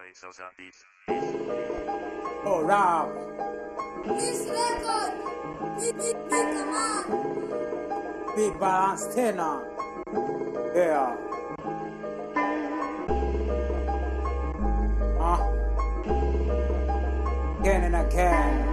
by Sosa Beats. Oh, rap. This record, big, big, big command. Big balance tena. Yeah. Ah. Again and again.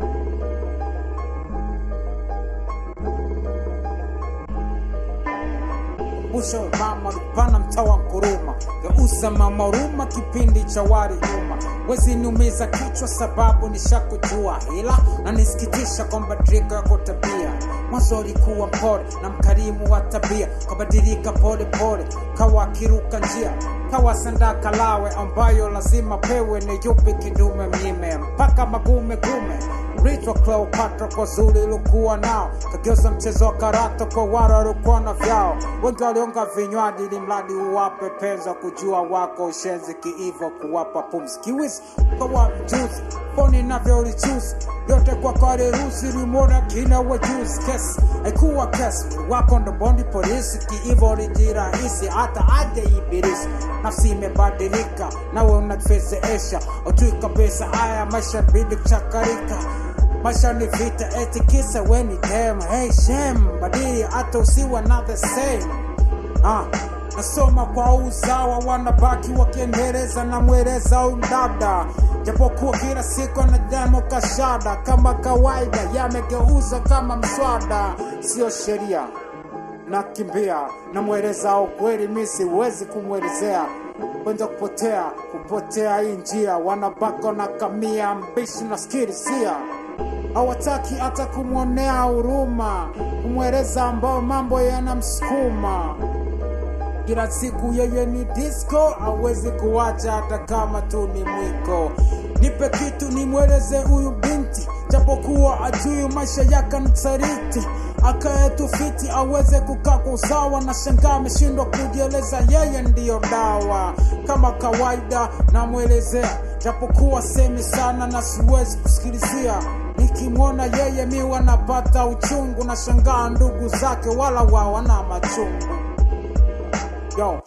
Usho mama lupana mtawa mkuruma geusa mama huruma kipindi cha wari nyuma wezi niumiza kichwa sababu nishakujua ila na nisikitisha kwamba drika yako tabia mwanzo ulikuwa mpole na mkarimu wa tabia kabadilika pole pole kawa akiruka njia kawa sandaka lawe ambayo lazima pewe ni yupi kidume mnyime mpaka magume gume Ritwa Cleopatra kwa zuri ilokuwa nao kageuza mchezo wa karata kwa wara waliokuwa na vyao wengi walionga vinywaji ili mradi uwape penza kujua wako ushenzi kiivo kuwapa pumzi kiwisi kawa mjuzi poni navyo ulichuzi yote kwa karerusi limona kina wajuzi kesi haikuwa kesi wako ndo bondi polisi kiivo lijirahisi hata aje ibilisi nafsi imebadilika nawe unafezeesha ujui kabisa haya maisha bidi kuchakarika maisha ni vita eti kisa weni dem hey shem badili hata usiwa na the same ah, nasoma kwa uzawa wanabaki wakiendeleza na mweleza umdada japokuwa kila siku na demo kashada kama kawaida yamegeuza kama mswada sio sheria nakimbia namweleza ukweli mi siwezi kumwelezea kwenda kupotea kupotea hii njia wanabako na kamia mbishi na skirisia hawataki hata kumwonea huruma kumweleza ambao mambo yanamsukuma kila siku yeye ni disco hawezi kuwacha hata kama tu ni mwiko nipe kitu nimweleze huyu binti japokuwa ajui maisha yake nitariti akaetu fiti aweze kukaa kwa usawa na shangaa ameshindwa kujieleza yeye ndiyo dawa kama kawaida namwelezea japokuwa semi sana na siwezi kusikilizia nikimwona yeye mi wanapata uchungu na shangaa ndugu zake wala wawana machungu yo